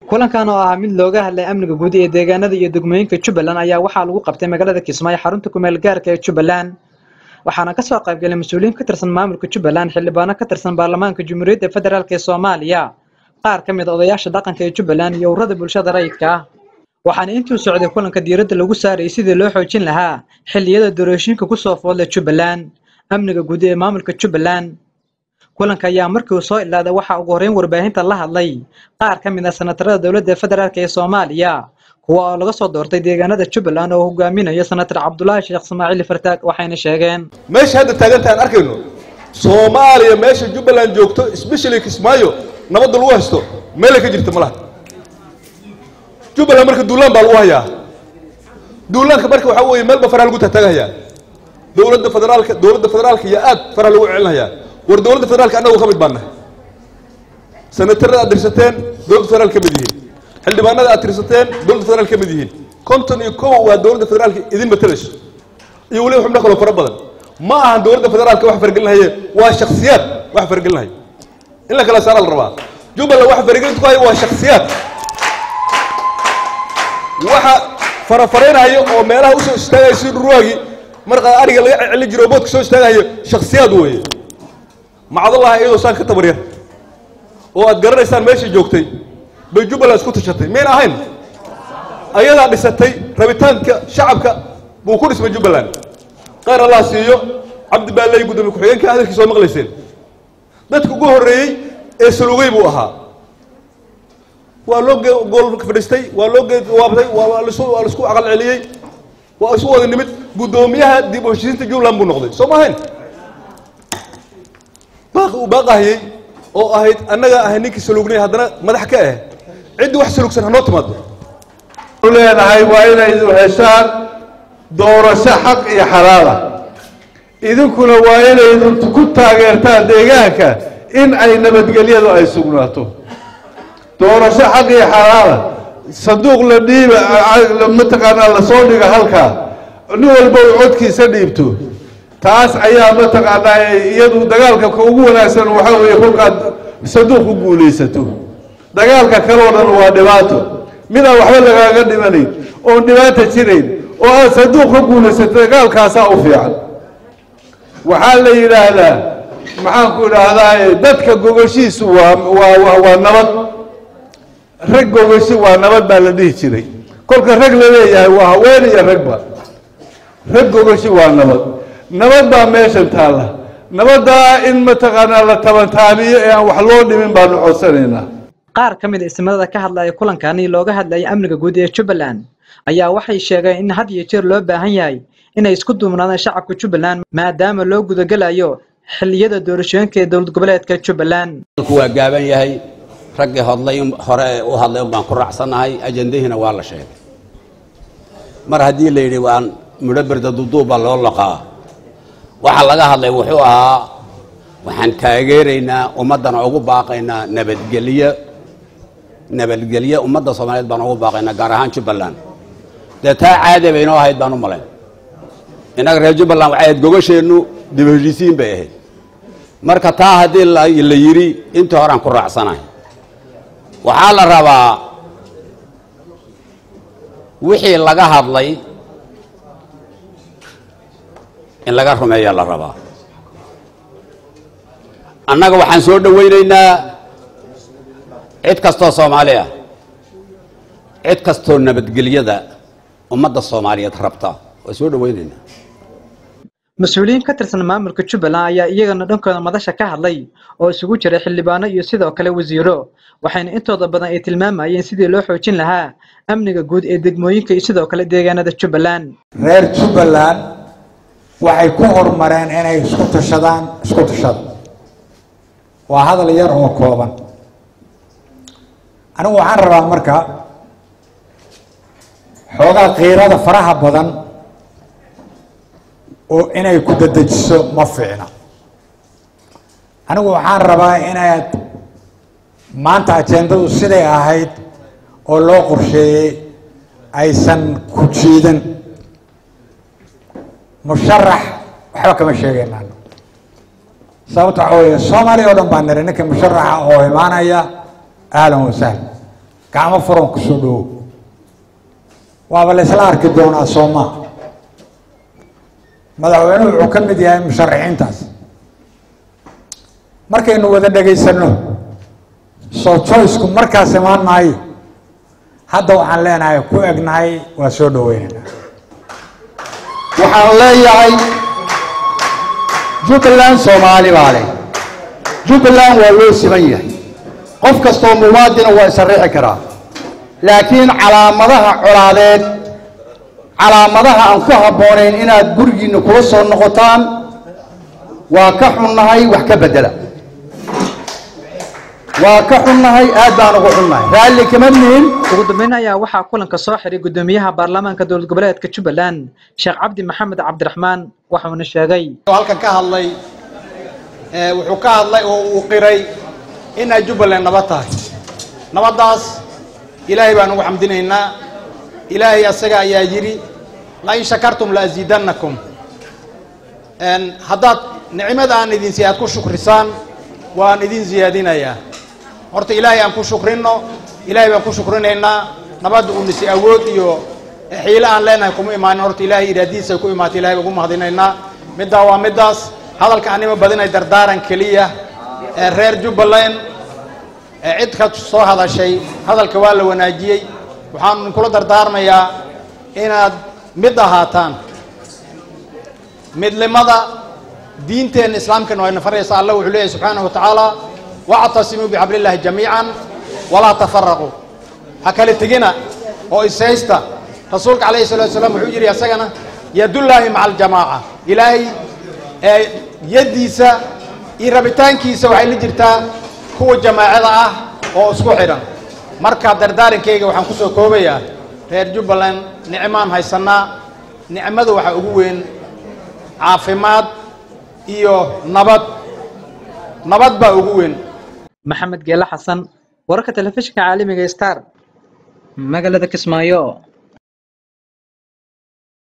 kulankan oo ahaa mid looga hadlay amniga guud ee deegaanada iyo degmooyinka jubbaland ayaa waxaa lagu qabtay magaalada kismaayo xarunta kumeel gaarka ee jubbaland waxaana ka soo qaybgalay mas-uuliyiin ka tirsan maamulka jubbaland xildhibaano ka tirsan baarlamaanka jamhuuriyadda federaalk ee soomaaliya qaar ka mid a odayaasha dhaqanka ee jubbaland iyo ururada bulshada rayidka ah waxaana intuu socday kulanka diiradda lagu saarayay sidii loo xoojin lahaa xilliyada doorashooyinka ku soo foodla jubbaland amniga guud ee maamulka jubbaland kulanka ayaa markii uu soo ilaaday waxaa ugu horreyn warbaahinta la hadlay qaar ka mid ah senatarada dowladda federaalk ee soomaaliya kuwa oo laga soo doortay deegaanada jubbaland oo hogaaminayo senatar cabdulaahi sheekh ismaaciil fartaag waxayna sheegeen meesha hadda taagantaha aan arkayno soomaaliya meesha jubbaland joogto especially kismaayo nabadda lagu haysto meelay ka jirta malaha jubbaland marka duulaan baa lagu hayaa duulaanka marka waxaa weeye meelba faraha lagu taataagahayaa dowladda federaalka dowladda federaalka iyo aad faraha lagu celinhayaa war dowladda federaalka annagu ka mid baan nahay senatarada aad tirsateen dowladda federaal ka mid yihiin xildhibaanada aad tirsateen dowladda federaal ka mid yihiin konton iyo kow waa dowladda federaalka idin matalayso iyo weliba xubno kaloo fara badan ma ahan dowladda federaalka wax fargelinhaye waa shaksiyaad wax fargelinhaya in la kala saara la rabaa jubbaland wax fargelinta ku haya waa shaksiyaad waxa farafaraynaya oo meelaha usoo istaagaya si ruwaagi markaa ariga laga celin jiro oo boodka soo istaagayo shaksiyaad weeye macdallaha iyadoo saan ka tabaryar oo aad garanaysaan meeshai joogtay bay jubbaland isku tashatay mayn ahayn ayadaa dhisatay rabitaanka shacabka buu ku dhismay jubbaland qayr allah siiyo cabdi baalley guddoomiye ku-xigeenka hadalkiisa oo maqlayseen dadka ugu horreeyey ee salugay buu ahaa waa loo gool fadhiistay waa loo geewaabtay waa lisu waa laisku aqal celiyey waa isu wada nimid guddoomiyaha dib u heshiisiinta jubbaland buu noqday soo ma ahayn baaqi uu baaqahayey oo ahayd annaga ahay ninkii saluugnay haddana madax ka ah ciddii wax saluugsan hanoo timaado leenahay waa inay idu heshaan doorasho xaq iyo xalaala idinkuna waa inay ku taageertaan deegaanka in ay nabadgelyadu ay sugnaato doorasho xaq iyo xalaala sanduuq la dhiiba mataqaanaa lasoo dhiga halkaa nin walba uu codkiisa dhiibto taas ayaa mataqaanaa iyadu dagaalka ka ugu wanaagsan waxaa weeye kolkaad sanduuq ku guulaysato dagaalka kaloo dhan waa dhibaato midaan waxba lagaaga dhimanayn oon dhibaata jirayn oo aad sanduuq ka guulaysato dagaalkaasaa u fiican waxaa la yidhaahdaa maxaanku idhaahdaa dadka gogashiisu waa waa waa nabad rag gogashi waa nabad baa la dhihi jiray kolka rag la leeyahay waa haween iyo ragba rag gogashi waa nabad nabad baa meeshan taalla nabaddaa in mataqaanaa la tabantaabiyo ee aan wax loo dhimin baanu codsanaynaa qaar ka mid a ismadada ka hadlaya kulankani looga hadlayay amniga guud ee jubbaland ayaa waxay sheegeen in had iyo jeer loo baahan yahay inay isku duubnaadaan shacabka jubbaland maadaama loo gudagelayo xilliyada doorashooyinka ee dowlad goboleedka jubbaland waa gaaban yahay raggii hodlay hore u hadlay un baan ku raacsannahay ajandahiina waa la sheegay mar haddii la yidhi waan midho berda duduubbaa loo laqaa waxaa laga hadlay wuxuu ahaa waxaan taageeraynaa ummaddana ugu baaqaynaa nabadgelyo nabadgelyo ummadda soomaaliyeed baan ugu baaqaynaa gaar ahaan jubbaland dee taa caadi bay inoo ahayd baan u malayn innaga reer jubbaland waxay ahayd gogasheennu dib heshiisiin bay ahayd marka taa haddii la yidhi intii horaan ku raacsanahay waxaa la rabaa wixii laga hadlay in laga rumeeya la rabaa annaga waxaan soo dhowaynaynaa cid kastoo soomaali ah cid kastoo nabadgelyada ummadda soomaaliyeed rabta waa soo dhowaynaynaa mas-uuliyiin ka tirsan maamulka jubbaland ayaa iyagana dhankooda madasha ka hadlay oo isugu jiray xildhibaano iyo sidoo kale wasiiro waxayna intooda badan ay tilmaamayeen sidii loo xoojin lahaa amniga guud ee degmooyinka iyo sidoo kale deegaanada jubbaland reer jubbaland waxay ku horumareen inay isku tashadaan isku tashada waa hadal yar oo kooban anigu waxaan rabaa marka xoogaa kiirada faraha badan oo inay ku dadejiso ma fiicna anigu waxaan rabaa inaad maanta ajendadu siday ahayd oo loo qorsheeyey aysan ku jiidan musharax waxba kama sheegaynaan sababta waxa weeye soomaaliya oo dhan baan niri ninka musharaxa oo imaanaya ahlan wasahlan gacmo furan ku soo dhowow waaba la isla arki doonaa soomaa madaxweynuhu wuxuu ka mid yahay musharaxiintaas markaynu wada dhegaysanno soo joysku markaas imaan maayo hadda waxaan leenahay ku egnahay waa soo dhaweynayna waxaan leeyahay jubbaland soomaali baa leh jubbaland waa loo siman yahay qof kastoo muwaadina waa isarixi karaa laakiin calaamadaha colaadeed calaamadaha aan ku habboonayn inaad gurigiinna kula soo noqotaan waa ka xunnahay wax ka beddela waa ka xunnahay aad baan ugu xunnahay raalli kama nihin ugu dambeyn ayaa waxaa kulanka soo xiray gudoomiyaha baarlamaanka dowlad goboleedka jubbaland sheekh cabdi maxamed cabdiraxmaan waxauna sheegay halkan ka hadlay ee, wuxuu ka hadlay oo uu qiray in ay jubbaland nabad tahay nabaddaas ilaahay baan ugu xamdinaynaa ilaahay asaga ayaa yidhi lain shakartum la asiidannakum Een, haddaad nicmada aan idin si aad ku shukrisaan waan idin siyaadinayaa horta ilaahay aan ku shukrinno ilaahay baan ku shukrinaynaa nabadda uu nisi awood iyo xiilo aan leenahay kuma imaanin horta ilaahay iraadiisa ku imaatay ilahay baan ugu mahadinaynaa middaa waa middaas hadalka anima badinay dardaaran keliya ee reer jubbaland ee cid ka soo hadashay hadalka waa la wanaajiyey waxaan kula dardaarmayaa inaad mid ahaataan midnimada diinteenna islaamkana waa ina faraysa allah wuxuu leeyahy subxaanahu wa tacaala wactasimuu bixablillahi jamiican walaa tafaraquu ha kale tegina oo ishaysta rasuulka calayhi salatu wasalaam wuxuu yidhi asagana yadullaahi maca aljamaaca ilaahay ee yaddiisa iyo rabitaankiisa waxay la jirtaa kuwa jamaacada ah oo isku xidhan marka dardaarankayga waxaan ku soo koobayaa reer jubbaland nicmaan haysannaa nicmada waxaa ugu weyn caafimaad iyo nabad nabad baa ugu weyn maxamed geele xasan wararka telefishinka caalamiga star magaalada kismaayo